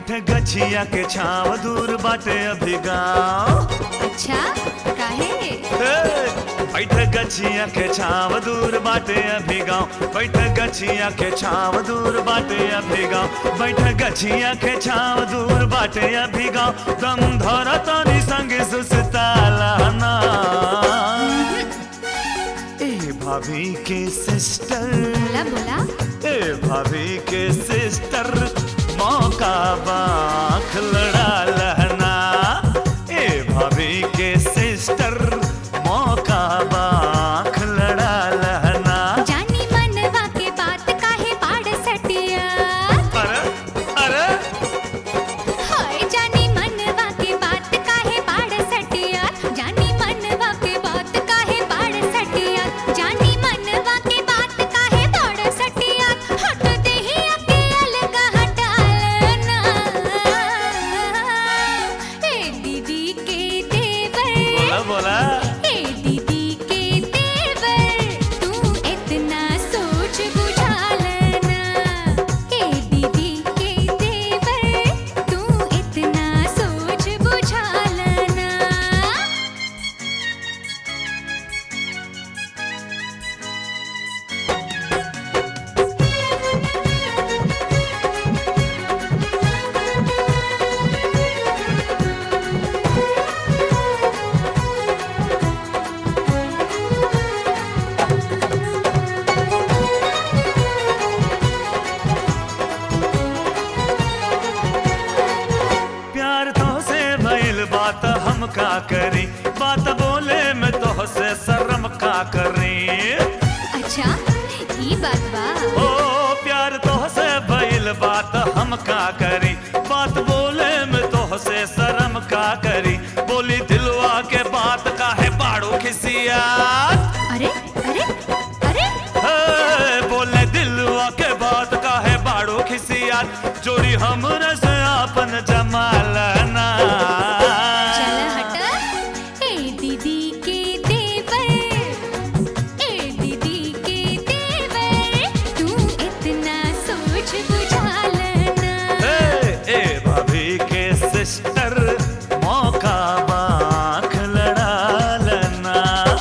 बैठे गछिया के छाव दूर बाटे अभी गाँव अच्छा काहे बैठे गछिया के छाव दूर बाटे अभी गाँव बैठे गछिया के छाव दूर बाटे अभी गाँव बैठे गछिया के छाव दूर बाटे अभी गाँव दम धर तनी संग सुसताला ना ए भाभी के सिस्टर बोला बोला ए भाभी के सिस्टर मौका बाख लड़ा लहना ए भाभी के सिस्टर मौका बाख लड़ा लहना जानी मनवा के बात काहे पाड़ सटिया अरे अरे हाय जानी मनवा के बात काहे पाड़ सटिया जानी मनवा के बात काहे पाड़ सटिया जानी मनवा के बात काहे पाड़ सटिया हट देही अके अलग हटालना ए दीदी के बोला देवर बोला ए दीदी के देवर तू इतना सोच बुझा लेना ए दीदी के देवर तू इतना सोच बुझा लेना प्यार तो से भइल बात हम का करी बात बोले में तो से शर्म का करी अच्छा ई बात बा ओ प्यार तो से भइल बात हम का करी बात बोले में तो से शर्म का करी बोली दिलवा के बात का है बाड़ू खिसियात अरे अरे अरे हे, बोले दिलवा के बात का है बाड़ू खिसियात जोड़ी हमरे से आपन जमालना चल हट ए दीदी के देवर ए दीदी के देवर तू इतना सोच बुझा लेना ए, ए भाभी के सिस्टर मौका बाख लड़ा लेना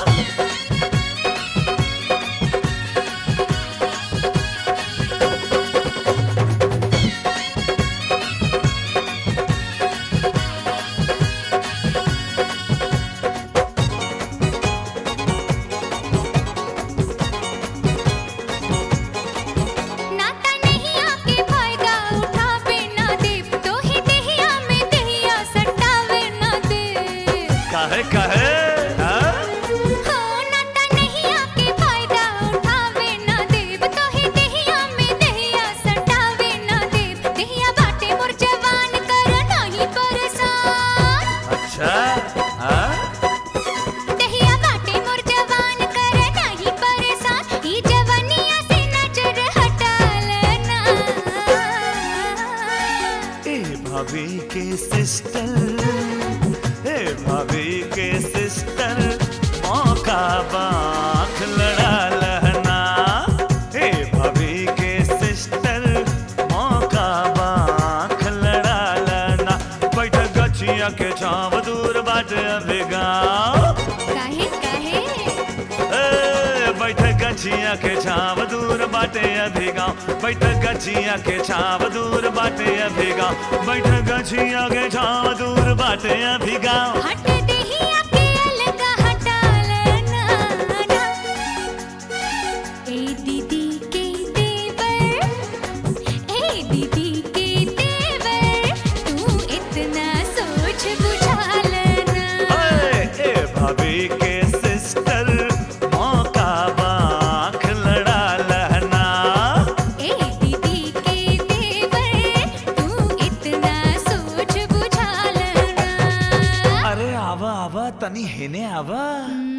नाता नहीं आके फायदा उठावे ना दे तो ही देहिया में देहिया सटावे ना दे काहे काहे हाँ? हो नाता नहीं आके फायदा उठावे ना दे तो ही देहिया में देहिया सटावे ना दे देहिया बाटे मोर जवान कर नहीं परेशान अच्छा हाँ? देहिया बाटे मोर जवान कर नहीं परेशान ई जवानिया से नजर हटा लेना ए भाभी के सिस्टर ए भाभी के सिस्टर मौका बाख लड़ा लहना ए भाभी के सिस्टर मौका बाख लड़ा लहना बैठ गछिया के छाव दूर बाटे अभी गाँव काहे काहे ए, बैठ गछिया के छाव दूर बाटे अभी गाँव बैठ गछिया के छाव दूर बाटे अभी गाँव बैठ गछिया के छाव दूर बाटे अभी गाँव हट देहिया के अलग हटा लेना ए दीदी के देवर ए दीदी के देवर तू इतना सोच बुझा लेना ए, ए भाभी के सिस्टर मौका बाख लड़ा लहना ए दीदी के देवर तू इतना सोच बुझा लेना अरे आवा आवा तनी हेने आवा हम्म,